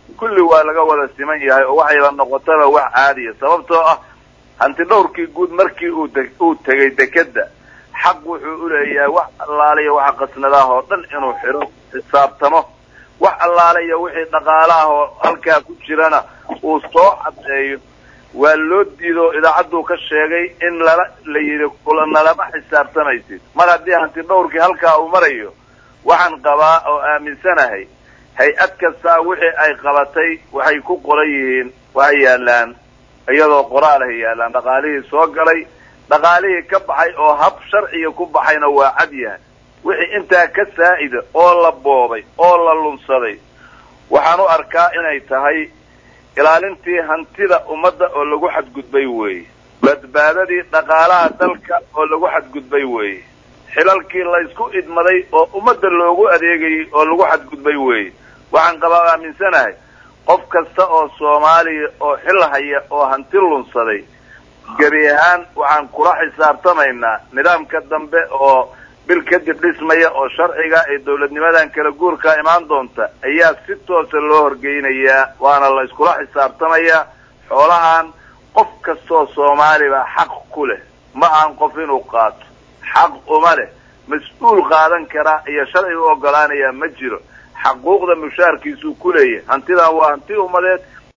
kulli waa laga wada siman yahay oo waxayba noqotaba wax caadiya sababtoo ah hanti dhowrkii guud markii uu uu tegay dekedda xaq wuxuu u leeyahay wax allaaliya waxa qasnadaah oo dhan inuu xidho xisaabtamo wax allaaliya wixii dhaqaalaah oo halkaa ku jirana uu soo caddeeyo waa loo diido idaacadduu ka sheegay in lala la yidhi kulanalama xisaabtamaysid mar haddii hanti dhowrkii halkaa uu marayo waxaan qabaa oo aaminsanahay hay-ad kastaa wixii ay qabatay waxay ku qoran yihiin waxay yaallaan iyadoo qoraalahay yaallaan dhaqaalihii soo galay dhaqaalihii ka baxay oo hab sharciga ku baxayna waa cad yahay wixii intaa ka saa'ida oo la boobay oo la lunsaday waxaan u arkaa inay tahay ilaalintii hantida ummadda oo lagu xadgudbay weeye badbaadadii dhaqaalaha dalka oo lagu xadgudbay weeye xilalkii laysku idmaday oo ummadda loogu adeegayay oo lagu xadgudbay weeye waxaan qabaa aaminsanahay qof kasta oo soomaaliya oo xil haya oo hanti lunsaday gebi ahaan waxaan kula xisaabtamaynaa nidaamka dambe oo bil kadib dhismaya oo sharciga ee dawladnimadan kala guurka imaan doonta ayaa si toosa loo horgeynayaa waana la iskula xisaabtamayaa xoolahan qof kastoo soomaaliba xaq ku leh ma ahan qof inuu qaato xaq uma leh mas-uul qaadan kara iyo sharciga u ogolaanayaa ma jiro xaquuqda mushaarkiisuu ku leeyahay hantidan waa hanti ummadeed